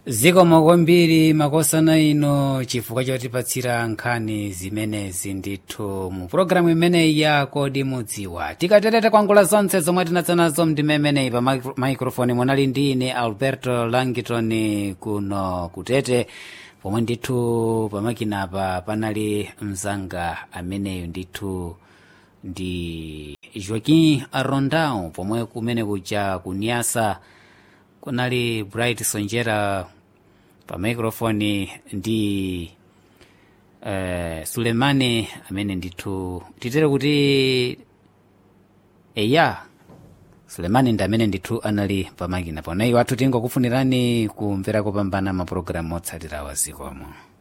zikomo kwambiri makosana ino chifukwa chotipatsira nkhani zimenezi ndithu mu pulogalamu imeneyi ya kodi mudziwa tikatereta kwangula zonse zomwe tinadza nazo mdimemeneyi pa micro- microphone munali ndi ine alberto langiton kuno kutete pomwe ndithu pamakinapa panali mzanga ameneyo ndithu ndi joaquim arondao pomwe kumene kuja kunyasa kunali bright sonjera pa microphone ndi uh, sulemani amene ndithu titere kuti eya sulemani ndi amene ndithu anali pamakina pona iwo athu tingokufunirani kumvera kopambana mapulogalamu otsatira wazikomo